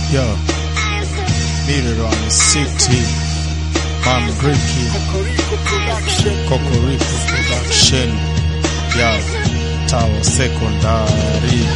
Yo, Mirror City, Mamriki, Kokoriko Production, Yo, Tower Secondary.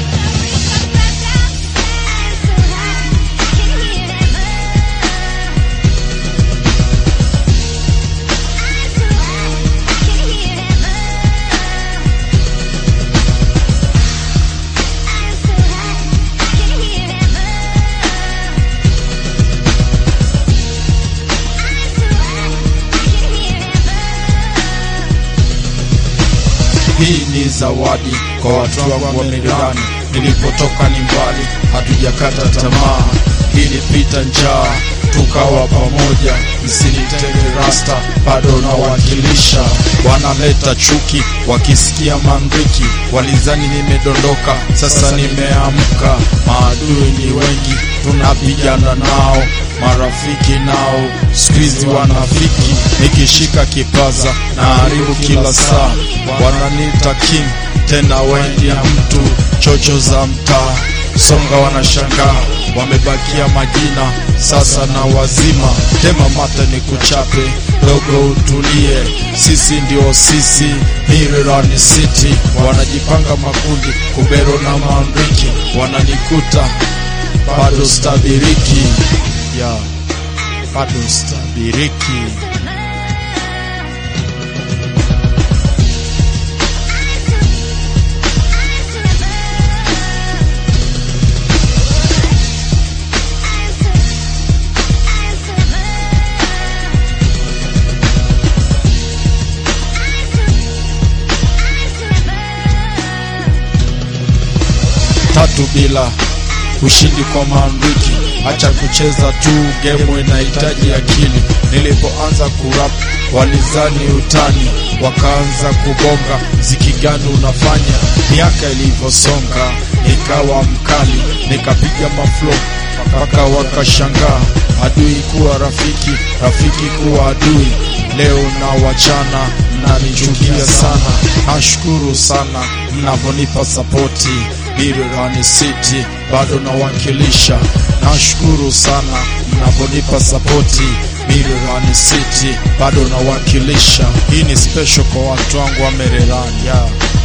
Hii ni zawadi kwa watu wangu wa Mererani, nilipotoka ni mbali, hatujakata tamaa. Ilipita njaa tukawa pamoja, msinitege rasta, bado nawakilisha. Wanaleta chuki wakisikia mandriki, walizani nimedondoka, sasa nimeamka. Maadui ni wengi, tunapigana nao marafiki nao squeeze wanafiki, nikishika kipaza na haribu kila saa. Wananiita king tena wendi ya mtu chocho za mtaa songa, wanashangaa wamebakia majina sasa na wazima. Tema mata ni kuchape dogo, utulie, sisi ndio sisi. Mirerani City wanajipanga makundi, kubero na mandriki wananikuta bado stabiriki ya bado stabiriki. tatu bila ushindi kwa Mandriki. Acha kucheza tu, gemu inahitaji akili. Nilipoanza kurap walizani utani, wakaanza kubonga ziki gani unafanya. Miaka ilivyosonga nikawa mkali, nikapiga maflo mpaka wakashangaa. Adui kuwa rafiki, rafiki kuwa adui. Leo na wachana mnanichukia sana, nashukuru sana mnavyonipa sapoti. Mirerani City bado nawakilisha, nashukuru sana mnavyonipa sapoti. Mirerani City bado nawakilisha. Hii ni special kwa watu wangu wa Mererani ya